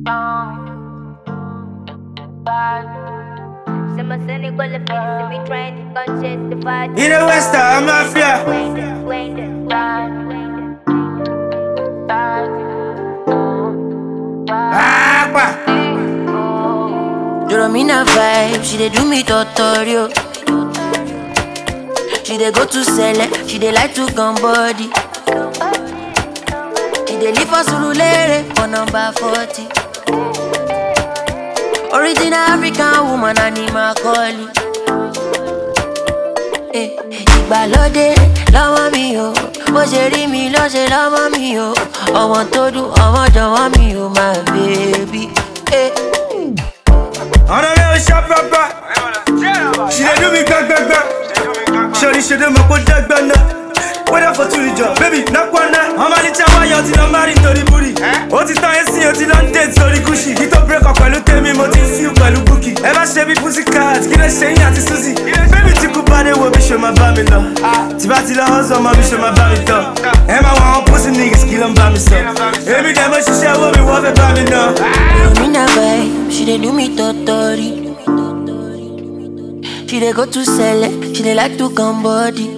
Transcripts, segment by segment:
In the West, I'm mafia. Aqua. Doromina vibe, she dey do me tutorial. She dey go to sell she dey like to come body. She dey live for Surulere for number 40. Original African woman, animal calling. Eh, ìgbàlódé lọ́wọ́ mi o bó ṣe rí mi ló ṣe lọ́wọ́ mi o ọmọ tó dùn ọmọ jọ̀wọ́ mi o my baby. Eh. On a real shop papa. She dey do me gang gang gang. Shorty she dey my put that bana. Whether for two job, baby, knock one night. I'm only chawa yo till I'm married to the booty. Ó ti tán ẹsìn ó ti lọ ń date sórí Gucci. Kí tó break up pẹ̀lú tèmi, mo ti ń feel pẹ̀lú Bukky. Ẹ bá ṣe bí Pussycat, kí lè ṣe yín àti Suzy. Baby tí kú bá dé wo bí ṣe máa bá mi lọ. Tí bá ti lọ hustle ọmọ bí ṣe máa bá mi tọ̀. Ẹ máa wọ àwọn pussy niggas kí ló ń bá mi sọ. Èmi dẹ̀ mo ṣiṣẹ́ owó mi wọ́n fẹ́ bá mi ná. Romina vibe, she dey do me totori. She dey go to sell she dey like to come body.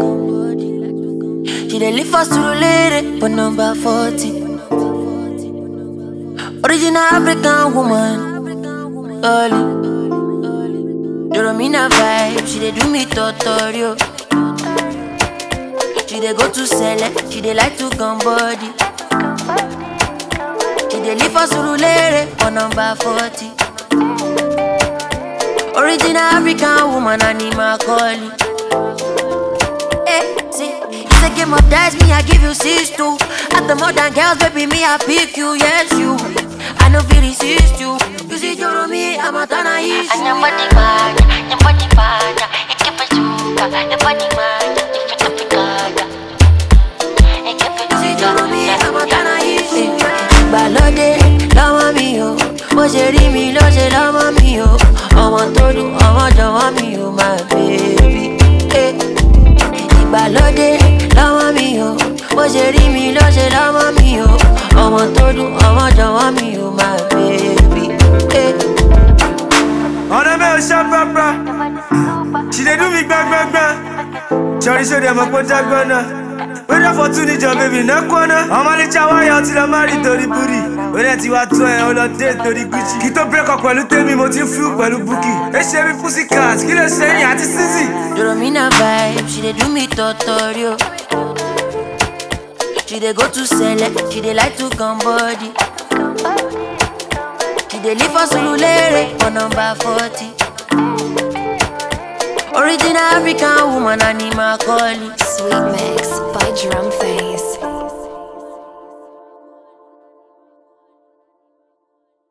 She dey live for Surulere for number 40. Original African woman, Oli. Doromina vibe, she dey do me tutorial. She dey go to sell she dey like to come body. She dey live for Surulere for number 40. Original African woman, animal calling. Hey, see, it's a game of dice, me I give you six two. At the modern girls, baby, me I pick you, yes you. I know feel resist you. You see, you're me, I'm a tana issue. Nyambani manja, nyambani manja, ikipechuka, nyambani manja, ifitapikaya. You see, you're me, I'm a tana issue. Ìgbàlódé lọ́wọ́ mi o, bó ṣe rí mi ló ṣe lọ́wọ́ mi o. Ọmọ tó dùn, ọmọ jọ̀wọ́ mi o, my baby. Eh. Ìgbàlódé lọ́wọ́ mi o, bó ṣe rí mi ló ṣe lọ́wọ́ mi o. Ọmọ tó dùn, ọmọ jọ̀wọ́ mi o, my baby. Eh. On a real shop papa. She dey do me bang bang bang. Shorty show them a put that gunna. Whether for two job, baby, no corner. I'm only chawa yo till I'm married to the booty. Whether ti wa tó ẹ, ó lọ date to the Gucci. Kí tó break up pẹ̀lú tèmi, mo ti ń feel pẹ̀lú Bukky. Ẹ ṣe bí Pussycat, kí lè ṣe yín àti Suzy. Doromina vibe, she dey do me tutorial. She dey go to sell she dey like to come body. She dey live for Surulere for number 40. Original African woman, animal calling. Sweet Mix by Drum Face.